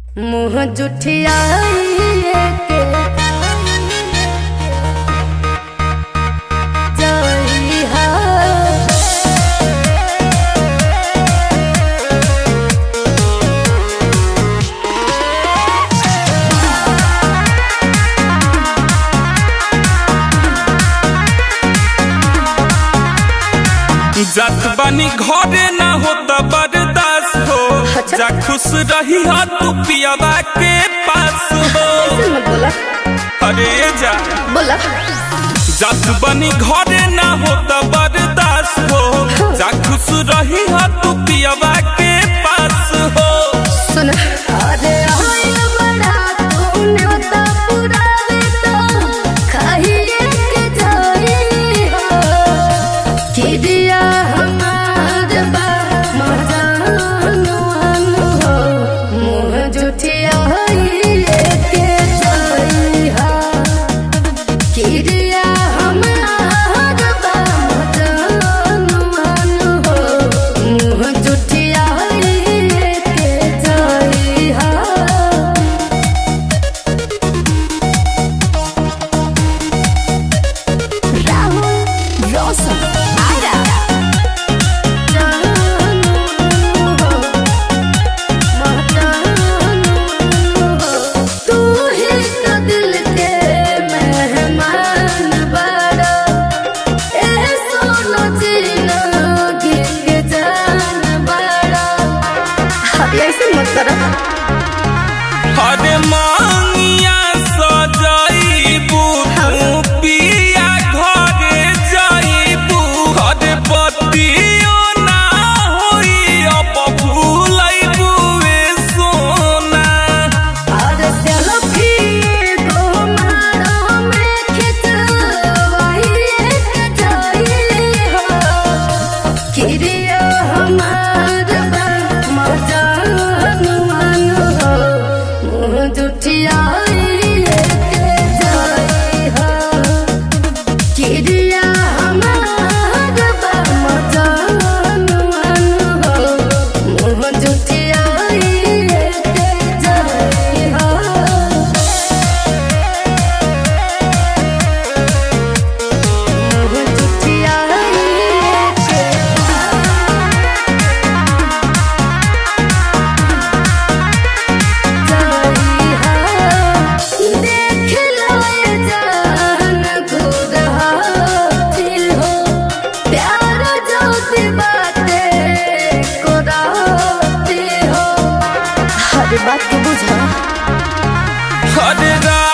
मुँह जुठियाइए के जइहा जात बानी घरे ना होता बर्दाश्त हो अच्छा। जा खुश रही हो तू पियावा के पास हो ऐसे मत बोला अरे जा बोला जात बानी घरे ना होता बर्दाश्त हो जा खुश रही हो तू पियावा के पास हो सुन अरे आइल बड़ा तूने तो पुरावे तो खाइए के जाई हो कि दिया हमार बा मजानुआन हो मुँह जुठियाइए के जाई हो कि दिया हमार बा मजानुआन हो मुँह जुठियाइए के जाई हो Rahul Rosa Ara तू ही तो दिल के मेहमान बड़ा ए सोनो जीना गिंग जान बड़ा ऐसे मत करो अरे मांगिया सजाइबू तू पिया घरे जाइबू अरे बतियो ना होई अब भूलैबू ए सोना और सेल्फी को मारो में खिंचवाई एक जाई हो किरिया हमार बा मजान मन हो मुँह जुठियाई एक जाई हो किरिया हमार बा मजान मन हो मुँह जुठियाई एक जाई हो मुँह जुठियाई देख लो ये जान खुद हासिल हो प्यार जो सी बातें को राती हो हर बात को बुझा अरे रा